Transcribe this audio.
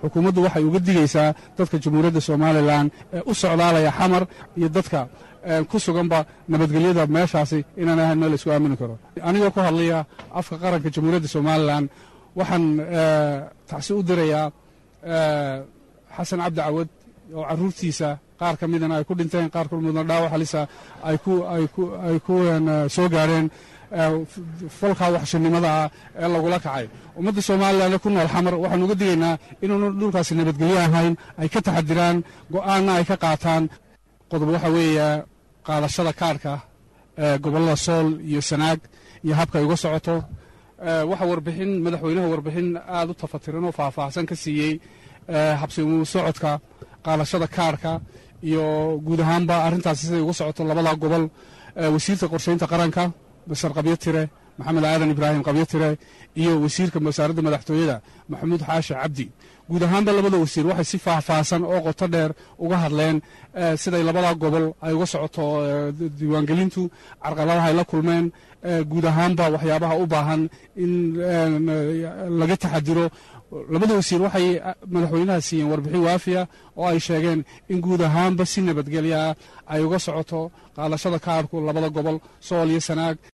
xukuumaddu waxay uga digaysaa dadka jamhuuriyadda somalilan ee u socdaalaya xamar iyo dadka ku suganba nabadgelyada meeshaasi inaan ahayn meel laisku aamini karo anigoo ku hadlaya afka qaranka jamhuuriyadda somalilan waxaan tacsi u dirayaa xasan cabdi cawad oo carruurtiisa qaar ka midana ay ku dhinteen qaar ka midna dhaawac halisa ay ku soo gaareen falkaa waxshinnimadaa ee lagula kacay ummadda somalilan ku nool xamar waxaan uga digaynaa inuuna dhulkaasi nabadgelyo ahayn ay ka taxadiraan go'aanna ay ka qaataan qodob waxaa weeye qaadashada kaarhka ee gobollada sool iyo sanaag iyo habka ay uga socoto waxaa warbixin madaxweynaha warbixin aad u tafatiran oo faahfaahsan ka siiyey habsimu socodka qaadashada kaarhka iyo guud ahaanba arrintaasi siday uga socoto labada gobol wasiirka qorshaynta qaranka basar qabyo tire maxamed aadan ibraahim qabyo tire iyo wasiirka wasaaradda madaxtooyada maxamuud xaashi cabdi guud ahaanba labada wasiir waxay si faahfaahsan oo qoto dheer uga hadleen siday labada gobol ay uga socoto diiwaangelintu carqaladaha ay la kulmeen guud ahaanba waxyaabaha u baahan in laga taxadiro labada wasiir waxay madaxweynaha siiyeen warbixin waafiya oo ay sheegeen in guud ahaanba si nabadgelya ah ay uga socoto qaadashada kaarhku labada gobol sool iyo sanaag